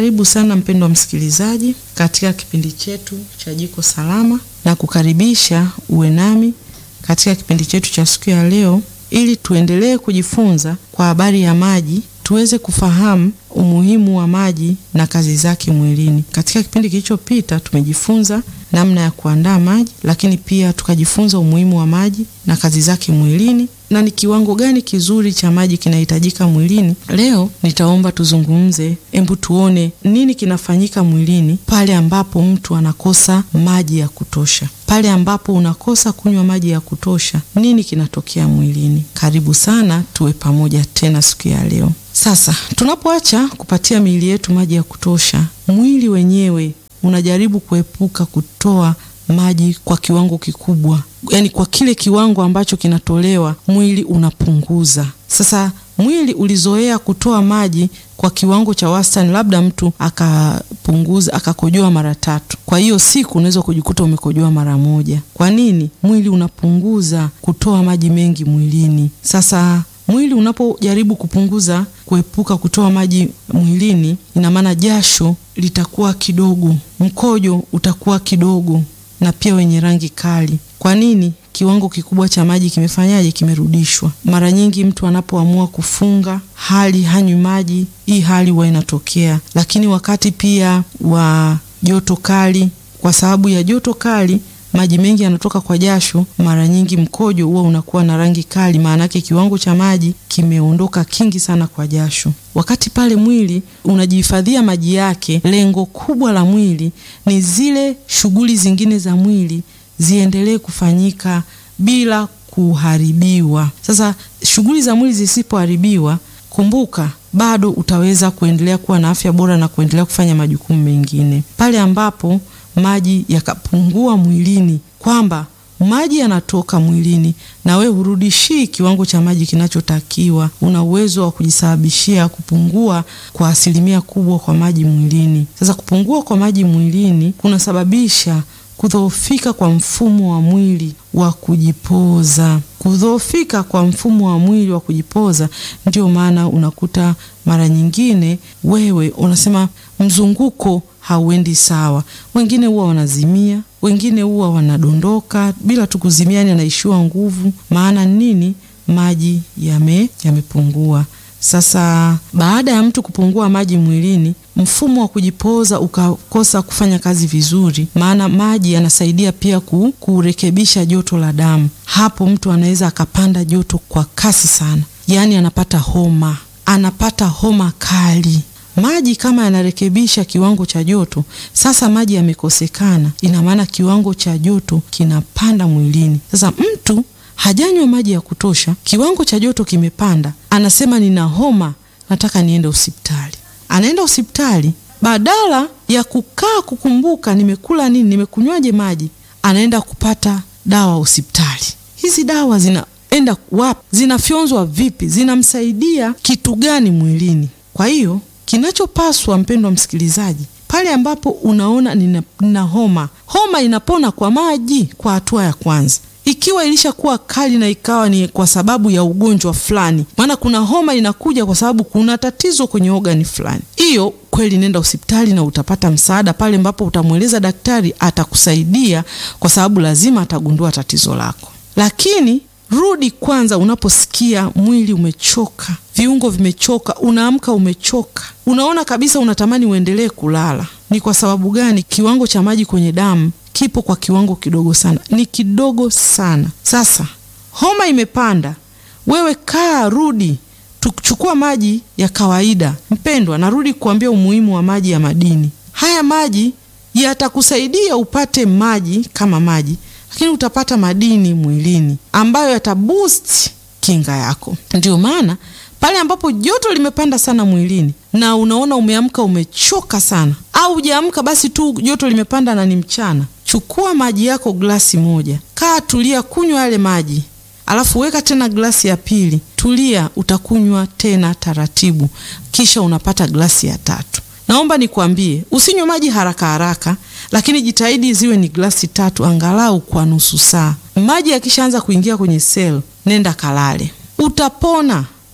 Karibu sana mpendwa msikilizaji katika kipindi chetu cha Jiko Salama, na kukaribisha uwe nami katika kipindi chetu cha siku ya leo, ili tuendelee kujifunza kwa habari ya maji, tuweze kufahamu umuhimu wa maji na kazi zake mwilini. Katika kipindi kilichopita tumejifunza namna ya kuandaa maji, lakini pia tukajifunza umuhimu wa maji na kazi zake mwilini na ni kiwango gani kizuri cha maji kinahitajika mwilini. Leo nitaomba tuzungumze, hebu tuone nini kinafanyika mwilini pale ambapo mtu anakosa maji ya kutosha. Pale ambapo unakosa kunywa maji ya kutosha, nini kinatokea mwilini? Karibu sana, tuwe pamoja tena siku ya leo. Sasa tunapoacha kupatia miili yetu maji ya kutosha, mwili wenyewe unajaribu kuepuka kutoa maji kwa kiwango kikubwa, yaani kwa kile kiwango ambacho kinatolewa mwili unapunguza. Sasa mwili ulizoea kutoa maji kwa kiwango cha wastani, labda mtu akapunguza akakojoa mara tatu, kwa hiyo siku unaweza kujikuta umekojoa mara moja. Kwa nini? Mwili unapunguza kutoa maji mengi mwilini. Sasa mwili unapojaribu kupunguza, kuepuka kutoa maji mwilini, ina maana jasho litakuwa kidogo, mkojo utakuwa kidogo na pia wenye rangi kali. Kwa nini? Kiwango kikubwa cha maji kimefanyaje? Kimerudishwa. Mara nyingi mtu anapoamua kufunga hali hanywi maji, hii hali huwa inatokea. Lakini wakati pia wa joto kali, kwa sababu ya joto kali maji mengi yanatoka kwa jasho, mara nyingi mkojo huwa unakuwa na rangi kali, maana yake kiwango cha maji kimeondoka kingi sana kwa jasho. Wakati pale mwili unajihifadhia maji yake, lengo kubwa la mwili ni zile shughuli zingine za mwili ziendelee kufanyika bila kuharibiwa. Sasa shughuli za mwili zisipoharibiwa, kumbuka bado utaweza kuendelea kuwa na afya bora na kuendelea kufanya majukumu mengine. Pale ambapo maji yakapungua mwilini, kwamba maji yanatoka mwilini na we hurudishii kiwango cha maji kinachotakiwa, una uwezo wa kujisababishia kupungua kwa asilimia kubwa kwa maji mwilini. Sasa kupungua kwa maji mwilini kunasababisha kudhoofika kwa mfumo wa mwili wa kujipoza. Kudhoofika kwa mfumo wa mwili wa kujipoza, ndio maana unakuta mara nyingine wewe unasema mzunguko hauendi sawa. Wengine huwa wanazimia, wengine huwa wanadondoka bila tu kuzimia, yani anaishiwa nguvu. Maana nini? Maji yame yamepungua. Sasa baada ya mtu kupungua maji mwilini, mfumo wa kujipoza ukakosa kufanya kazi vizuri, maana maji yanasaidia pia ku, kurekebisha joto la damu. Hapo mtu anaweza akapanda joto kwa kasi sana, yaani anapata homa, anapata homa kali. Maji kama yanarekebisha kiwango cha joto, sasa maji yamekosekana, ina maana kiwango cha joto kinapanda mwilini. Sasa mtu hajanywa maji ya kutosha, kiwango cha joto kimepanda, anasema nina homa, nataka niende hospitali. Anaenda hospitali, badala ya kukaa kukumbuka nimekula nini, nimekunywaje maji, anaenda kupata dawa hospitali. Hizi dawa zinaenda wapi? Zinafyonzwa vipi? Zinamsaidia kitu gani mwilini? Kwa hiyo kinachopaswa mpendwa msikilizaji, pale ambapo unaona nina, nina homa, homa inapona kwa maji kwa hatua ya kwanza. Ikiwa ilishakuwa kali na ikawa ni kwa sababu ya ugonjwa fulani, maana kuna homa inakuja kwa sababu kuna tatizo kwenye ogani fulani, hiyo kweli nenda hospitali na utapata msaada pale ambapo utamweleza daktari, atakusaidia kwa sababu lazima atagundua tatizo lako. Lakini rudi kwanza, unaposikia mwili umechoka, viungo vimechoka, unaamka umechoka, unaona kabisa unatamani uendelee kulala. Ni kwa sababu gani? Kiwango cha maji kwenye damu kipo kwa kiwango kidogo sana, ni kidogo sana. Sasa homa imepanda, wewe kaa, rudi, tuchukua maji ya kawaida. Mpendwa, narudi kuambia umuhimu wa maji ya madini. Haya maji yatakusaidia upate maji kama maji lakini utapata madini mwilini ambayo yataboost kinga yako. Ndio maana pale ambapo joto limepanda sana mwilini na unaona umeamka umechoka sana, au hujaamka basi tu joto limepanda na ni mchana, chukua maji yako glasi moja, kaa, tulia, kunywa yale maji, alafu weka tena glasi ya pili, tulia, utakunywa tena taratibu, kisha unapata glasi ya tatu. Naomba nikwambie, usinywe maji haraka haraka, lakini jitahidi ziwe ni glasi tatu angalau kwa nusu saa. Maji yakishaanza kuingia kwenye sel, nenda kalale, utapona.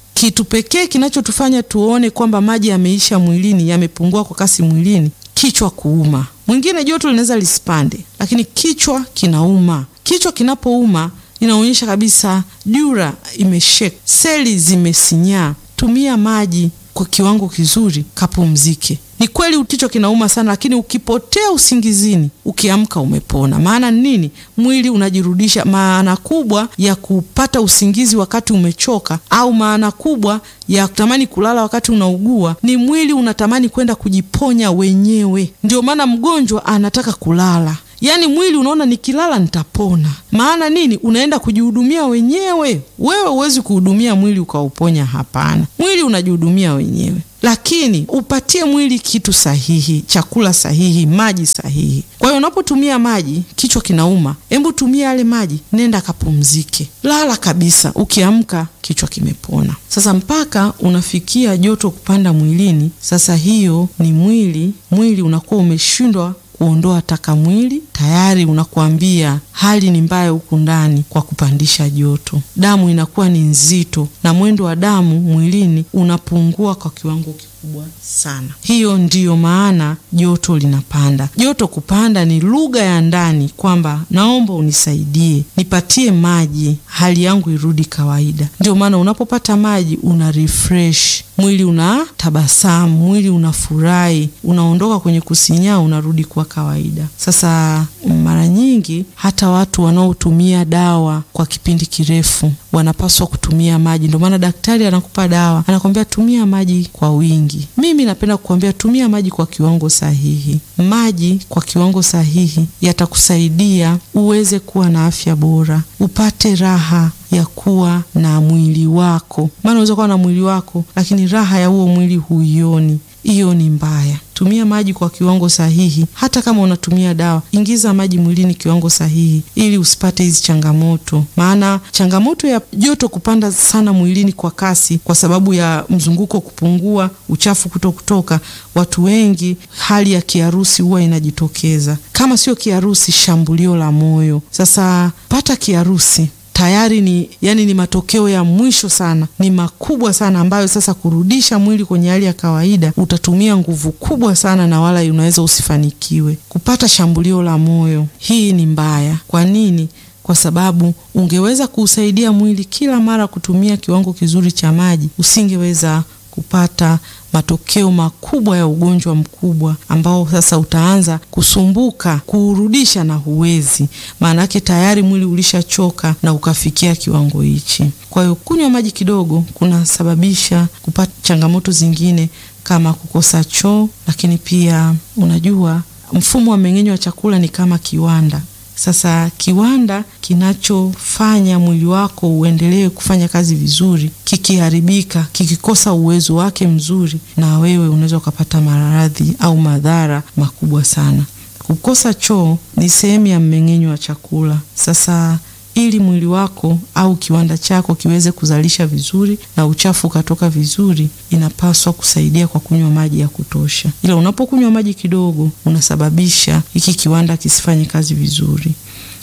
kitu pekee kinachotufanya tuone kwamba maji yameisha mwilini, yamepungua kwa kasi mwilini, kichwa kuuma. Mwingine joto linaweza lisipande, lakini kichwa kinauma. Kichwa kinapouma inaonyesha kabisa jura imeshek, seli zimesinyaa. Tumia maji kwa kiwango kizuri, kapumzike. Ni kweli kichwa kinauma sana, lakini ukipotea usingizini, ukiamka umepona. Maana nini? Mwili unajirudisha. Maana kubwa ya kupata usingizi wakati umechoka, au maana kubwa ya kutamani kulala wakati unaugua, ni mwili unatamani kwenda kujiponya wenyewe. Ndio maana mgonjwa anataka kulala. Yaani mwili unaona nikilala nitapona. Maana nini? Unaenda kujihudumia wenyewe. Wewe huwezi kuhudumia mwili ukauponya, hapana. Mwili unajihudumia wenyewe, lakini upatie mwili kitu sahihi, chakula sahihi, maji sahihi. Kwa hiyo unapotumia maji, kichwa kinauma, hebu tumia yale maji, nenda kapumzike, lala kabisa. Ukiamka kichwa kimepona. Sasa mpaka unafikia joto kupanda mwilini, sasa hiyo ni mwili mwili unakuwa umeshindwa kuondoa taka mwili, tayari unakuambia hali ni mbaya huku ndani kwa kupandisha joto. Damu inakuwa ni nzito na mwendo wa damu mwilini unapungua kwa kiwango kikubwa sana. Hiyo ndiyo maana joto linapanda. Joto kupanda ni lugha ya ndani kwamba naomba unisaidie, nipatie maji, hali yangu irudi kawaida. Ndio maana unapopata maji una refresh mwili, una tabasamu, mwili unafurahi, unaondoka kwenye kusinyaa, unarudi kwa kawaida. Sasa mara nyingi hata watu wanaotumia dawa kwa kipindi kirefu wanapaswa kutumia maji. Ndio maana daktari anakupa dawa, anakwambia tumia maji kwa wingi. Mimi napenda kukwambia tumia maji kwa kiwango sahihi. Maji kwa kiwango sahihi yatakusaidia uweze kuwa na afya bora, upate raha ya kuwa na mwili wako, maana unaweza kuwa na mwili wako lakini raha ya huo mwili huioni. Hiyo ni mbaya. Tumia maji kwa kiwango sahihi. Hata kama unatumia dawa, ingiza maji mwilini kiwango sahihi, ili usipate hizi changamoto. Maana changamoto ya joto kupanda sana mwilini kwa kasi, kwa sababu ya mzunguko kupungua, uchafu kuto kutoka, watu wengi, hali ya kiharusi huwa inajitokeza. Kama sio kiharusi, shambulio la moyo. Sasa pata kiharusi tayari ni yani, ni matokeo ya mwisho sana, ni makubwa sana, ambayo sasa kurudisha mwili kwenye hali ya kawaida utatumia nguvu kubwa sana, na wala unaweza usifanikiwe. Kupata shambulio la moyo, hii ni mbaya. Kwa nini? Kwa sababu ungeweza kuusaidia mwili kila mara kutumia kiwango kizuri cha maji, usingeweza kupata matokeo makubwa ya ugonjwa mkubwa ambao sasa utaanza kusumbuka kuurudisha na huwezi, maana yake tayari mwili ulishachoka na ukafikia kiwango hichi. Kwa hiyo kunywa maji kidogo kunasababisha kupata changamoto zingine kama kukosa choo, lakini pia unajua mfumo wa mmeng'enyo wa chakula ni kama kiwanda. Sasa kiwanda kinachofanya mwili wako uendelee kufanya kazi vizuri, kikiharibika, kikikosa uwezo wake mzuri, na wewe unaweza ukapata maradhi au madhara makubwa sana. Kukosa choo ni sehemu ya mmeng'enyo wa chakula. Sasa ili mwili wako au kiwanda chako kiweze kuzalisha vizuri na uchafu ukatoka vizuri, inapaswa kusaidia kwa kunywa maji ya kutosha. Ila unapokunywa maji kidogo, unasababisha hiki kiwanda kisifanye kazi vizuri.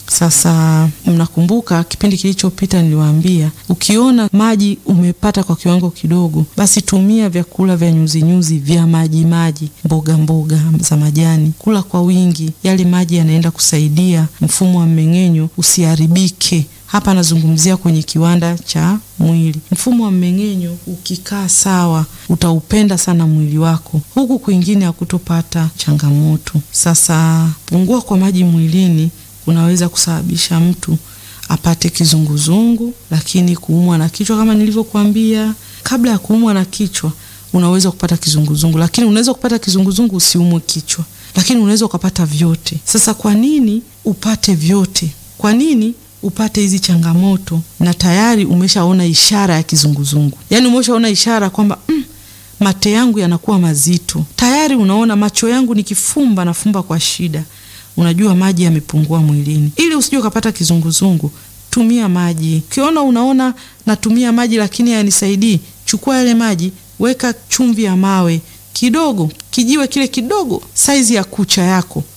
Sasa mnakumbuka kipindi kilichopita niliwaambia, ukiona maji umepata kwa kiwango kidogo, basi tumia vyakula vya nyuzinyuzi vya maji maji, mboga mboga za majani, kula kwa wingi. Yale maji yanaenda kusaidia mfumo wa mmeng'enyo usiharibike. Hapa nazungumzia kwenye kiwanda cha mwili. Mfumo wa mmeng'enyo ukikaa sawa, utaupenda sana mwili wako, huku kwingine hakutopata changamoto. Sasa pungua kwa maji mwilini unaweza kusababisha mtu apate kizunguzungu, lakini kuumwa na kichwa kama nilivyokuambia. Kabla ya kuumwa na kichwa, unaweza kupata kizunguzungu, lakini unaweza kupata kizunguzungu usiumwe kichwa, lakini unaweza ukapata vyote. Sasa kwa nini upate vyote? Kwa nini upate hizi changamoto na tayari umeshaona ishara ya kizunguzungu? Yaani umeshaona ishara kwamba mm, mate yangu yanakuwa mazito, tayari unaona macho yangu nikifumba nafumba kwa shida Unajua maji yamepungua mwilini. Ili usije ukapata kizunguzungu, tumia maji. Ukiona unaona natumia maji lakini hayanisaidii, chukua yale maji, weka chumvi ya mawe kidogo, kijiwe kile kidogo, saizi ya kucha yako,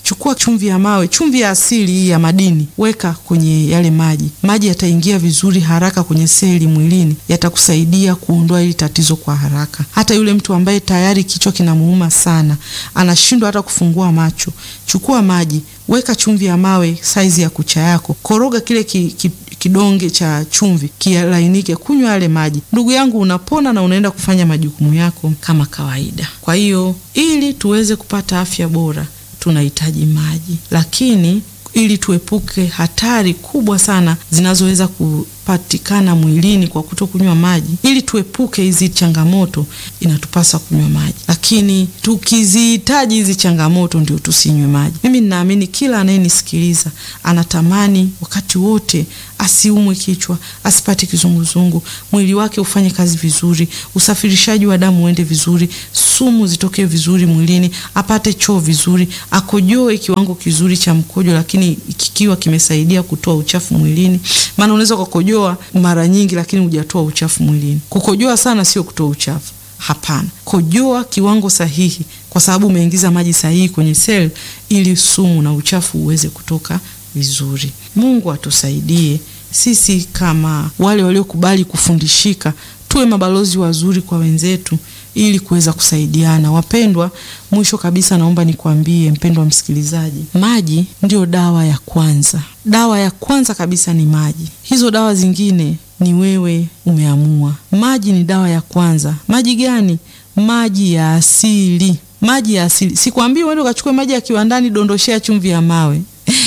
chukua chumvi ya mawe, chumvi ya asili hii ya madini, weka kwenye yale maji. Maji yataingia vizuri haraka kwenye seli mwilini, yatakusaidia kuondoa hili tatizo kwa haraka. Hata yule mtu ambaye tayari kichwa kinamuuma sana, anashindwa hata kufungua macho, chukua maji, weka chumvi ya mawe saizi ya kucha yako, koroga kile ki, ki, kidonge cha chumvi kilainike, kunywa yale maji. Ndugu yangu, unapona na unaenda kufanya majukumu yako kama kawaida. Kwa hiyo ili tuweze kupata afya bora tunahitaji maji, lakini ili tuepuke hatari kubwa sana zinazoweza kupatikana mwilini kwa kutokunywa maji, ili tuepuke hizi changamoto, inatupasa kunywa maji. Lakini tukizihitaji hizi changamoto, ndio tusinywe maji. Mimi ninaamini kila anayenisikiliza anatamani wakati wote asiumwe kichwa, asipate kizunguzungu, mwili wake ufanye kazi vizuri, usafirishaji wa damu uende vizuri, sumu zitokee vizuri mwilini, apate choo vizuri, akojoe kiwango kizuri cha mkojo, lakini kikiwa kimesaidia kutoa uchafu mwilini. Maana unaweza kukojoa mara nyingi, lakini hujatoa uchafu mwilini. Kukojoa sana sio kutoa uchafu, hapana. Kojoa kiwango sahihi, kwa sababu umeingiza maji sahihi kwenye seli, ili sumu na uchafu uweze kutoka vizuri. Mungu atusaidie sisi kama wale waliokubali kufundishika, tuwe mabalozi wazuri kwa wenzetu ili kuweza kusaidiana. Wapendwa, mwisho kabisa, naomba nikwambie mpendwa msikilizaji, maji ndio dawa ya kwanza. Dawa ya kwanza kabisa ni maji. Hizo dawa zingine ni wewe umeamua. Maji ni dawa ya kwanza. Maji gani? Maji ya asili. Maji ya asili. Sikwambii uende ukachukue maji ya kiwandani, dondoshea chumvi ya mawe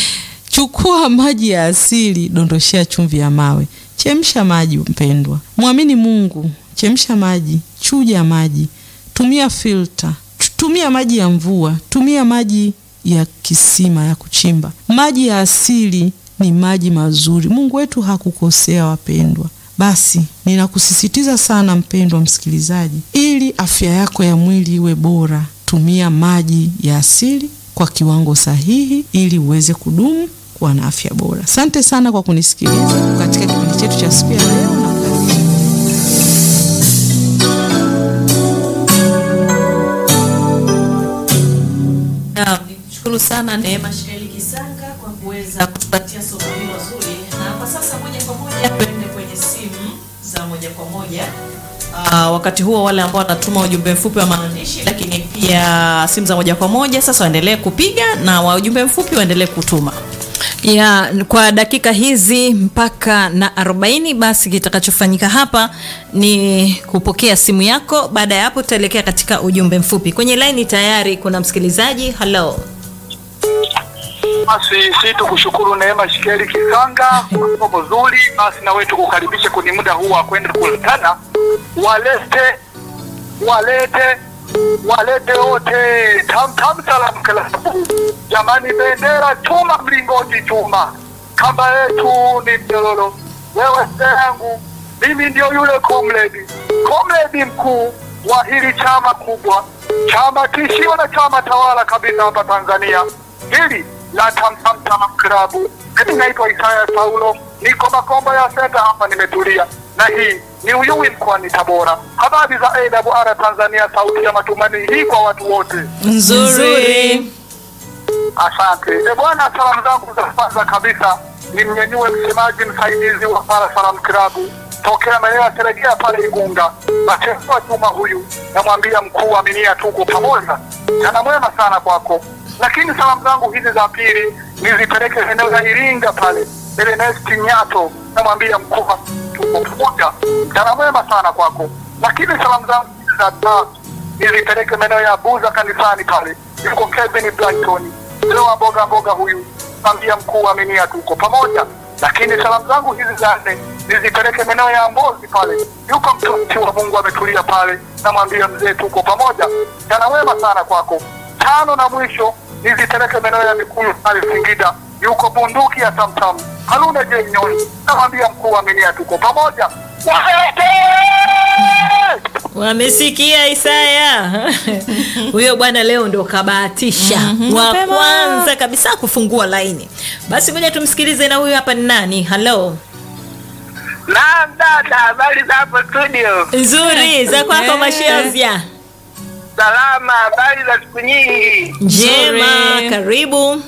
Chukua maji ya asili, dondoshea chumvi ya mawe. Chemsha maji mpendwa, mwamini Mungu. Chemsha maji, chuja maji, tumia filter, tumia maji ya mvua, tumia maji ya kisima ya kuchimba. Maji ya asili ni maji mazuri. Mungu wetu hakukosea, wapendwa. Basi ninakusisitiza sana mpendwa msikilizaji, ili afya yako ya mwili iwe bora, tumia maji ya asili kwa kiwango sahihi, ili uweze kudumu kuwa na afya bora. Asante sana kwa kunisikiliza katika kipindi chetu cha siku ya leo na Nikushukuru sana Neema Sheli Kisanga kwa kuweza kutupatia somo hilo zuri, na kwa sasa moja kwa moja tuende kwenye simu za moja kwa moja. Aa, wakati huo wale ambao wanatuma ujumbe mfupi wa maandishi, lakini pia simu za moja kwa moja sasa waendelee kupiga na wa ujumbe mfupi waendelee kutuma. ya kwa dakika hizi mpaka na 40 basi kitakachofanyika hapa ni kupokea simu yako baada ya hapo tutaelekea katika ujumbe mfupi kwenye laini tayari kuna msikilizaji halo Basi si tukushukuru Neema Shikeli Kisanga kwa somo zuri. Basi na wewe tukukaribishe kwenye muda huu wa kwenda kuletana, walete walete walete wote tam tam salam klabu. Jamani, bendera chuma, mlingoti chuma, kamba yetu ni mnyororo. Wewe yangu mimi ndio yule komredi komredi mkuu wa hili chama kubwa, chama tishio na chama tawala kabisa hapa Tanzania, hili la Tamtam Salam Klabu. Mimi naitwa Isaya Paulo, niko Makombo ya Senta hapa, nimetulia na hii ni Uyui mkoani Tabora. Habari za AWR Tanzania, sauti ya matumaini hii kwa watu wote. nzuri Asante e bwana, salamu zangu za kwanza kabisa ni mnyenyue msemaji msaidizi wa Para Salam Klabu tokea maeneo ya Seregea pale Igunga, Matewa Juma huyu, namwambia mkuu aminia, tuko pamoja, jana mwema sana kwako. Lakini salamu zangu hizi za pili nizipeleke eneo la Iringa pale Ernest Nyato, namwambia mkuu, tuko pamoja, jana mwema sana kwako. Lakini salamu zangu hizi za tatu nizipeleke maeneo ya Buza kanisani pale, yuko Kevin Brighton leo wa mboga mboga huyu, ambia mkuu aminia, tuko pamoja. Lakini salamu zangu hizi za nne nizipeleke maeneo ya Mbozi pale, yuko mtumishi wa Mungu ametulia pale, namwambia mzee, tuko pamoja, jana wema sana kwako. Tano na mwisho nizipeleke maeneo ya Mikulu pale Singida, yuko bunduki ya Tamtam Haruna J Nyoni, namwambia mkuu aminia, tuko pamoja. Walete! wamesikia Isaya huyo bwana leo ndo kabahatisha Mhm, wa mapema. kwanza kabisa kufungua laini basi ngoja tumsikilize na huyu hapa ni nani halo Naam dada, habari za hapo studio? nzuri za kwako Eh. mashazia Salama, habari za siku nyingi. njema Nzuri. karibu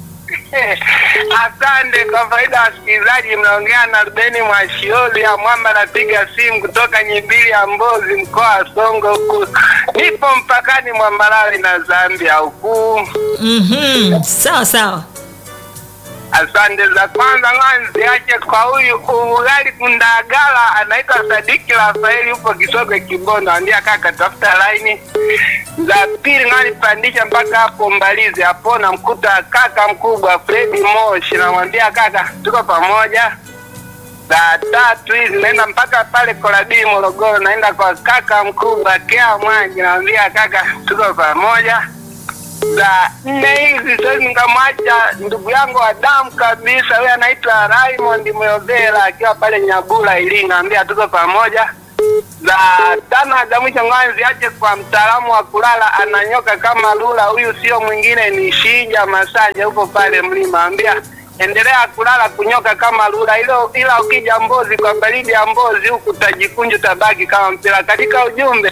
Asante. Kwa faida ya wasikilizaji, mnaongea na Rubeni Mwashioli ya Mwamba, napiga simu kutoka Nyimbili ya Mbozi, mkoa wa Songo huku. Nipo mpakani mwa Malawi na Zambia huku. Mhm, sawa sawa Asante za kwanza ng'anzi yake kwa huyu ugali kundagala, anaitwa Sadiki Rafaeli, upo Kisogwe Kibondo, andia kaka, tafuta laini. Za pili ng'ani pandisha mpaka hapo Mbalizi, hapo namkuta kaka mkubwa Fredi Moshi, namwambia kaka, tuko pamoja. Za tatu hizi naenda mpaka pale Korabii Morogoro, naenda kwa kaka mkubwa Kea Mwangi, namwambia kaka, tuko pamoja za nne hizi siwezi nikamwacha ndugu yangu wa damu kabisa, huyo anaitwa Raymond Moyovela akiwa pale Nyabula Iringa, ambia tuko pamoja. Za tano za mwisho ngoja ziache kwa mtaalamu wa kulala ananyoka kama lula, huyu sio mwingine ni Shija Masanja, huko pale mlima, ambia endelea kulala kunyoka kama lula ilo, ila ukija Mbozi kwa baridi ya Mbozi huku utajikunja utabaki kama mpira. Katika ujumbe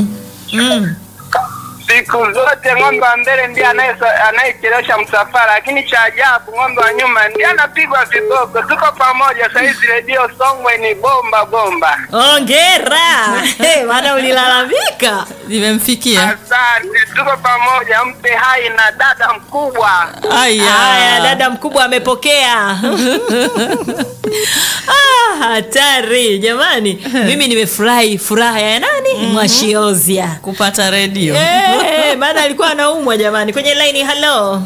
siku zote ng'ombe wa mbele ndiye anaye- anayechelewesha msafara, lakini cha ajabu ng'ombe wa nyuma ndiye anapigwa viboko. Tuko pamoja saizi, redio Songwe ni bomba bomba. ongera hey, maana ulilalamika Limemfikia. Asante, tuko pamoja. Mpe hai na dada mkubwa. Aya. haya dada mkubwa amepokea Ah, hatari jamani mimi nimefurahi furaha ya nani mwashiozia Kupata redio. Eh, maana alikuwa anaumwa jamani kwenye laini halo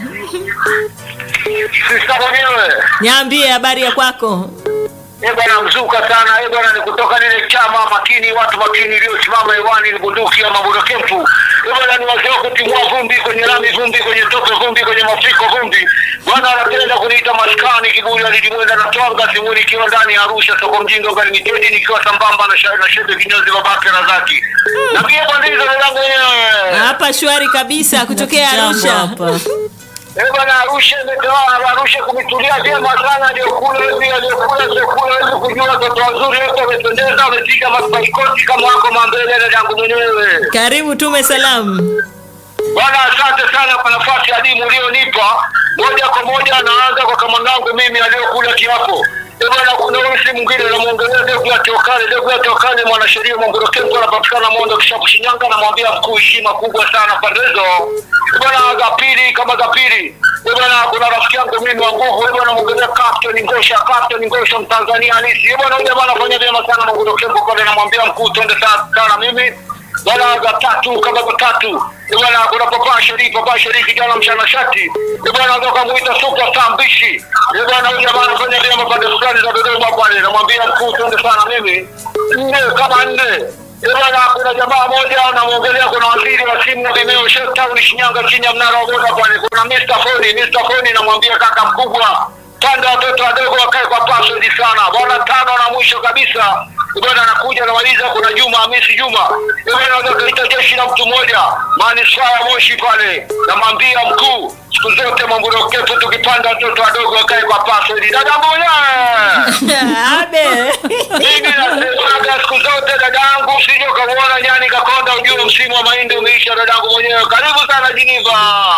Sista mwenyewe niambie habari ya kwako Eh bwana, mzuka sana eh bwana, ni kutoka lile chama makini, watu makini iliyosimama hewani, ni bunduki ya mabudo kempu eh bwana, ni wazee wa kutimua vumbi kwenye lami, vumbi kwenye tope, vumbi kwenye mafuriko, vumbi bwana, anapenda kuniita maskani kiburi alijimweza na twanga simuni, ikiwa ndani ya Arusha, soko mjinga ugalimiteji, nikiwa sambamba na sha- na shebe kinyozi babake Razaki na pia bandizo langu wenyewe hapa shwari kabisa kutokea Jambo arusha hapa. Eh bwana, Arusha imetawala, Arusha kumetulia vyema sana, aliyokula hivi, aliyokula chakula hivi, kujua watoto wazuri wote wamependeza, wamepiga mapaikoti kama wako mambele na yangu mwenyewe. karibu tume salamu Bwana, asante sana kwa nafasi adimu ulionipa. Moja kwa moja naanza kwa kamandangu mimi aliyokula kiapo. Eh bwana, kuna huyu si mwingine namwongelea Degu ya Tokale. Degu ya Tokale, mwanasheria Mwamburo Kempo, anapatikana Mondo Kishapu, Shinyanga. Namwambia mkuu, heshima kubwa sana pande hizo. Eh bwana, za pili kama za pili Eh bwana, kuna rafiki yangu mimi wa nguvu. Eh bwana, mwongelea Captain Ngosha, Captain Ngosha Mtanzania halisi. Eh bwana, huyu jamaa anafanya vyema sana Mwamburo Kempo pale, namwambia mkuu, twende sana sana mimi bwana za tatu kama za tatu Eh bwana kuna papa sheri papa sheri kijana mchana shati Eh bwana ndo kamuita super star mbishi Eh bwana huyu jamaa anafanya vyema pande fulani za Dodoma pale namwambia mkuu twende sana mimi nne kama nne Eh bwana kuna jamaa moja namwongelea kuna waziri wa simu na vimeo Sheikh Town Shinyanga chini ya mnara wa boda pale kuna Mr. Foni Mr. Foni namwambia kaka mkubwa tanda watoto wadogo wakae kwa password sana bwana tano na mwisho kabisa bwana anakuja namaliza kuna Juma Hamisi Juma bwana anaweza kaita jeshi la mtu mmoja manispaa ya Moshi pale namwambia mkuu siku zote Mwamburo Kepu tukipanda watoto wadogo wakae kwa password dada mmoja abe mimi nasemaga siku zote dadangu usije ukamwona nyani kakonda ujue msimu wa mahindi umeisha dadangu mwenyewe karibu sana Jiniva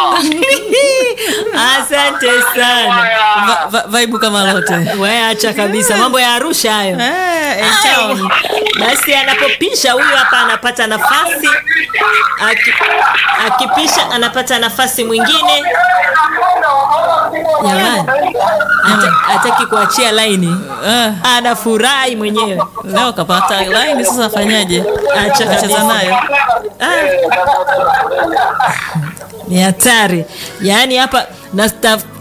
asante sana haya Va- va- Vaibu kama lote. we acha kabisa mambo ya arusha hayo Eh, eh, Ai, town. basi anapopisha huyu hapa anapata nafasi Aki, akipisha anapata nafasi mwingine jamani hata- hataki kuachia laini Eh, anafurahi mwenyewe leo kapata line sasa afanyaje? Acha Acheza kabisa. nayo. Ah. ni hatari yaani hapa nastaf-